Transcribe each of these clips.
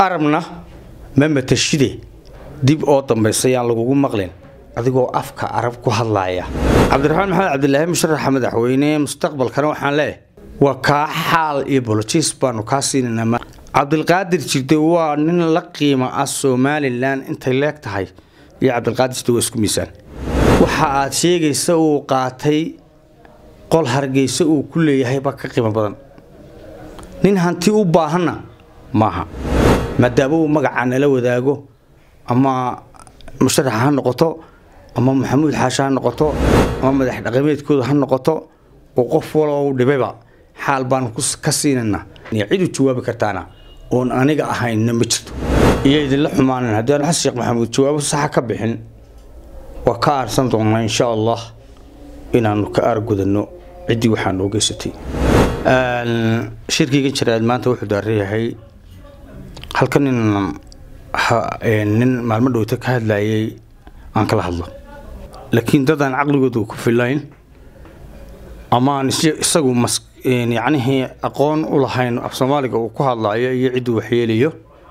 arabna ma matashide dib oo dambaysa yaan lagugu maqlin adigoo afka arab ku hadlaaya cabdiraxmaan maxamed cabdilaahi musharaxa madaxweyne mustaqbalkana waxaan leeyahay waa kaa xaal iyo bolojiis baanu kaa siinaynaa cabdilqaadir jirde waa nin la qiimo ah somalilan intay leeg tahay iyo cabdilqaadir jirde waa isku miisaan waxa aad sheegaysa uu qaatay qol hargeysa uu ku leeyahay baa ka qiimo badan nin hanti u baahanna maaha maadaama uu magacaa nala wadaago ama musharaxa ha noqoto ama maxamuud xaashe ha noqoto ama madax dhaqameedkooda ha noqoto oo qof walo u dhibayba xaal baan ka siinaynaa cid u jawaabi kartaana oon aniga ahaynna ma jirto iyo idinla xumaanan haddii aan xasan sheekh maxamuud jawaabo saxa ka bixin waa ka aarsan doonaa insha allah inaanu ka aargudanno ciddii waxaa noo geysatay shirkiyga jaraad maanta wuxuu daareeyahay halka nin nin maalmo dhowta ka hadlayay aan kala hadlo laakiin dadaan caqligooda ku filayn amaan isagu yacnihii aqoon u lahayn af soomaaliga uu ku hadlaayo iyo cidduu waxyeelayo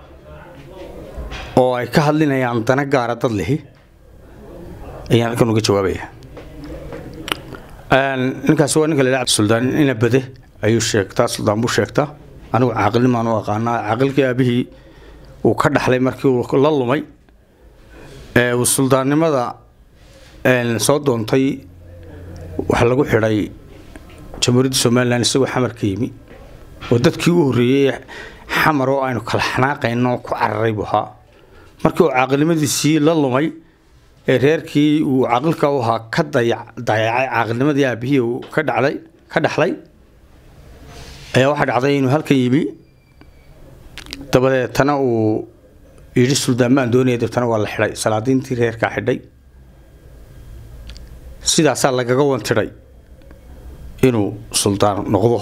oo ay ka hadlinayaan dana gaara dad lihi ayaan halkan uga jawaabaya ninkaasi waa ninka la suldaan ina bade ayuu sheegtaa suldaan buu sheegtaa anigu caaqilnimaan u aqaanaa caaqilkii aabihii uu ka dhaxlay markii uu la lumay uu suldaannimada soo doontay waxaa lagu xidhay jamhuuriyadda somalilan isagoo xamar ka yimi oo dadkii u horreeyey xamar oo aynu kala xanaaqayno ku cararay buu ahaa markii uu caaqilnimadiisii la lumay ee reerkii uu caaqilka u ahaa ka dayacay caaqilnimadii aabihii uu ka dhacday ka dhaxlay ayaa waxaa dhacday inuu halkan yimi dabadeetana uu yidhi suldaan baan doonaya dabtana waa la xidhay salaadiintii reerkaa xidhay sidaasaa lagaga wantiday inuu suldaan noqdo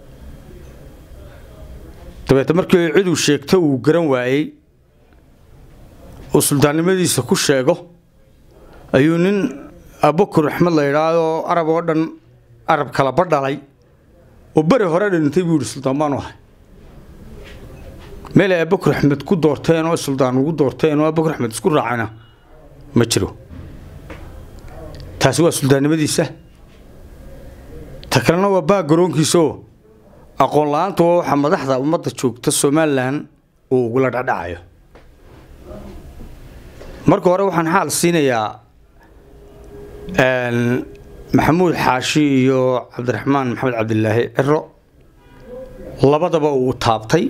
dabeete markii ciduu sheegto uu garan waayey uu suldaannimadiisa ku sheego ayuu nin abukur axmed la yidhaahdo arab oo dhan arab kalaba dhalay oo beri hore dhintay buu yihi suldaan baanu ahay meel ay abukur axmed ku doorteen oo suldaan ugu doorteen oo abukur axmed isku raacana ma jiro taasi waa suldaannimadiisa ta kalena waa baag garoonkiisaoo aqoon la-aantu waa waxaa madaxda ummadda joogta somalilan uu ugula dhacdhacayo marka hore waxaan xaal siinayaa maxamuud xaashi iyo cabdiraxmaan maxamed cabdilaahi ciro labadaba uu taabtay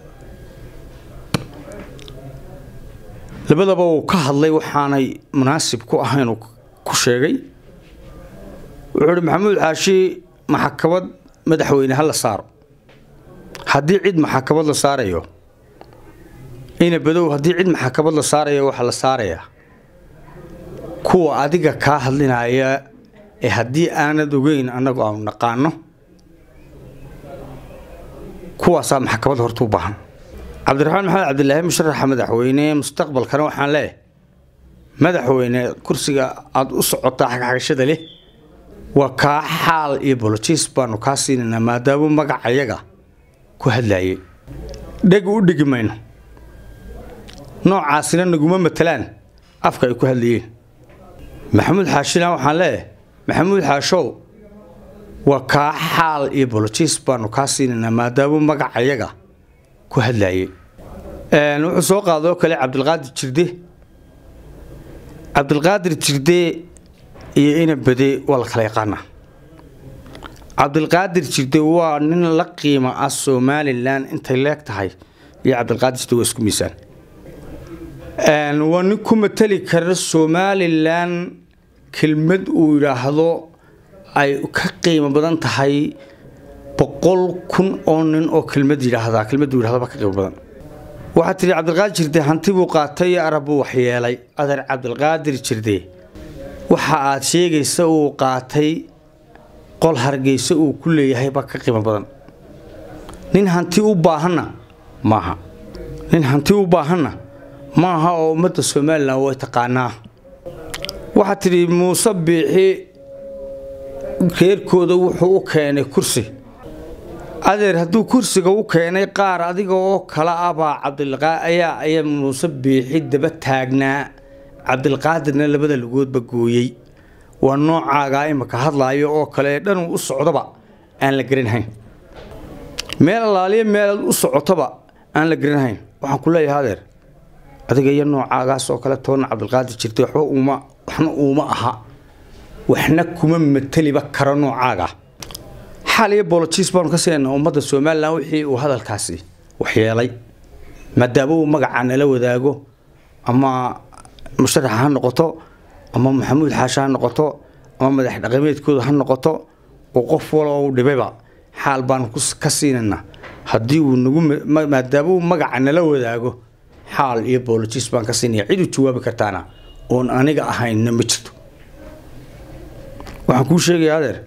labadaba uu ka hadlay waxaanay munaasib ku ahayn uu ku sheegay wuxuu uhi maxamuud xaashi maxakamad madaxweyne ha la saaro haddii cid maxakamad la saarayo ina badow haddii cid maxakamad la saarayo waxaa la saarayaa kuwa adiga kaa hadlinaya ee haddii aanad ogeyn annagu aanu naqaano kuwaasaa maxkamad horta u baahan cabdiraxmaan maxamed cabdilaahi musharaxa madaxweyne mustaqbalkana waxaan leeyahay madaxweyne kursiga aada u socotaa xagxagashada leh waa kaa xaal iyo bolojiis baanu kaa siinaynaa maadaama magacayaga ku hadlayay dheg u dhigi mayno noocaasina naguma matalaan afka ay ku hadlayeen maxamuud xaashina waxaan leeyahay maxamuud xaashow waa kaa xaal iyo bolojiis baanu kaa siinaynaa maadaama magacayaga ku hadlayay wuxuu soo qaadoo kale cabdilqaadir jirde cabdilqaadir jirde iyo ina bade waa la kala yaqaanaa cabdilqaadir jirde waa nin la qiimo ah somalilan intay leeg tahay iyo cabdilqaadir jirde waa isku miisaan waa nin ku matali kara somalilan kelmad uu yidhaahdo ay ka qiimo badan tahay boqol kun oo nin oo kelmad yidhaahdaa kelmaduu yidhahdo ba ka qiimo badan waxaad tidhi cabdilqaadir jirde hanti buu qaatay arab buu waxyeelay adeer cabdilqaadir jirde waxa aad sheegaysa uu qaatay qol hargeysa uu ku leeyahay baa ka qiimo badan nin hanti u baahanna maaha nin hanti u baahanna maaha oo ummadda somalilan way taqaanaa waxaad tidhi muuse biixi reerkooda wuxuu u keenay kursi adeer hadduu kursiga u keenay qaar adiga oo kale ah baa cabdilqaa ayaa ayaa muuse biixi daba taagnaa cabdilqaadirna labada lugoodba gooyey waa noocaagaa imaka hadlaayo oo kale dhanuu u socdoba aan la garanhayn meel allaaliya meelaad u socotoba aan la garanhayn waxaan ku leeyahay adeer adiga iyo noocaagaas oo kale toonna cabdilqaadir jirtay waxba uuma waxna uuma aha waxna kuma mateliba karo noocaaga xaal iyo bolojis baanu ka siinayna ummadda somalilan wixii uu hadalkaasi waxyeelay maadaama uu magaca nala wadaago ama musharax ha noqoto ama maxamuud xaashe ha noqoto ama madax dhaqameedkooda ha noqoto oo qof waloo u dhibayba xaal baanu ka siinaynaa haddii uu nagu maadaama uu magaca nala wadaago xaal iyo bolojis baan ka siinaya cid u jawaabi kartaana oon aniga ahaynna ma jirto waxaan kuu sheegaya adeer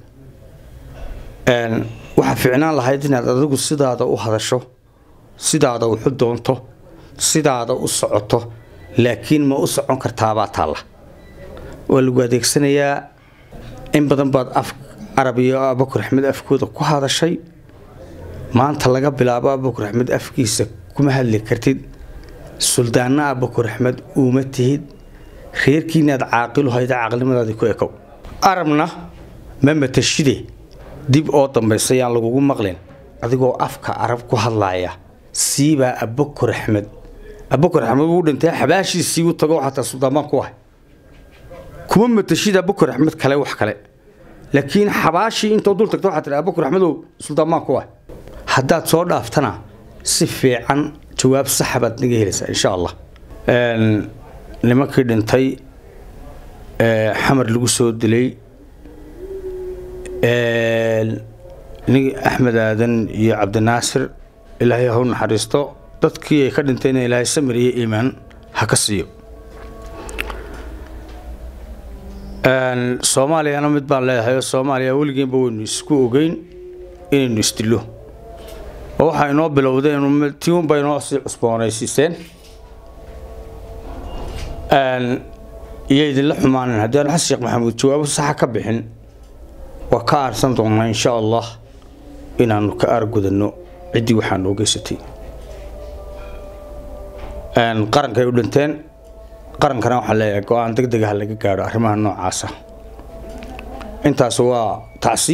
waxaa ficnaan lahayd inaad adigu sidaada u hadasho sidaada wuxu doonto sidaada u socoto laakiin ma u socon kartaabaa taalla waa lagu adeegsanayaa in badan baad af carab iyo abakur axmed afkooda ku hadashay maanta laga bilaabo abakur axmed afkiisa kuma hadli kartid suldaanna abakur axmed uuma tihid reerkiinaad caaqilu hayda caaqilnimadaadii ku ekow arabna ma matashide dib oo dambaysa yaan lagugu maqlin adigoo afka arab ku hadlaaya siibaa abakur axmed abakur axmed wuu dhintay xabaashiisii u tago xataa suldaamaan ku ah kuma matashid abakur axmed kale wax kale laakiin xabaashii intoo dul tagto waxaa tihi abakur axmedow suldaamaan ku ah haddaad soo dhaaftana si fiican jawaab saxa baad naga helaysaa insha allah nimankii dhintay xamar lagu soo dilay axmed aadan iyo cabdinaasir ilaahay ha u naxariisto dadkii ay ka dhintayna ilaahay samir iyo iimaan ha ka siiyo soomaaliyana mid baan leedahay oo soomaaliya weligiinba waynu isku ogeyn inaynu isdillo oo waxaa inoo bilowdeen tiunba inoo sii cusboonaysiiseen iyo idinla xumaanan haddii aan xasan sheekh maxamuud jawaabo saxa ka bixin waa ka aarsan doonnaa insha allah inaannu ka aargudanno ciddii waxaa noo geysatay qarankay u dhinteen qarankana waxaa leeyahay go-aan deg degaha laga gaadho arrimaha noocaasa intaas waa tacsi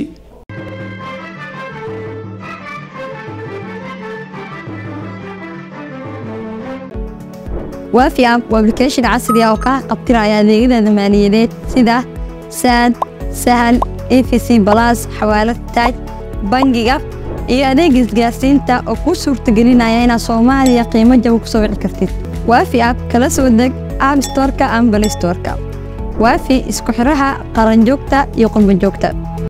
waafi app waa application casri ah oo kaa qabtiraya adeegyada maaliyadeed sida saad sahal efc balas xawaalad taaj bangiga iyo adeega isgaarsiinta oo kuu suurtagelinaya inaad soomaaliya qiimo jaba ku soo wici kartid waafi app kala soo deg app storka ama balay storka waafi isku xiraha qaranjoogta iyo qurbanjoogta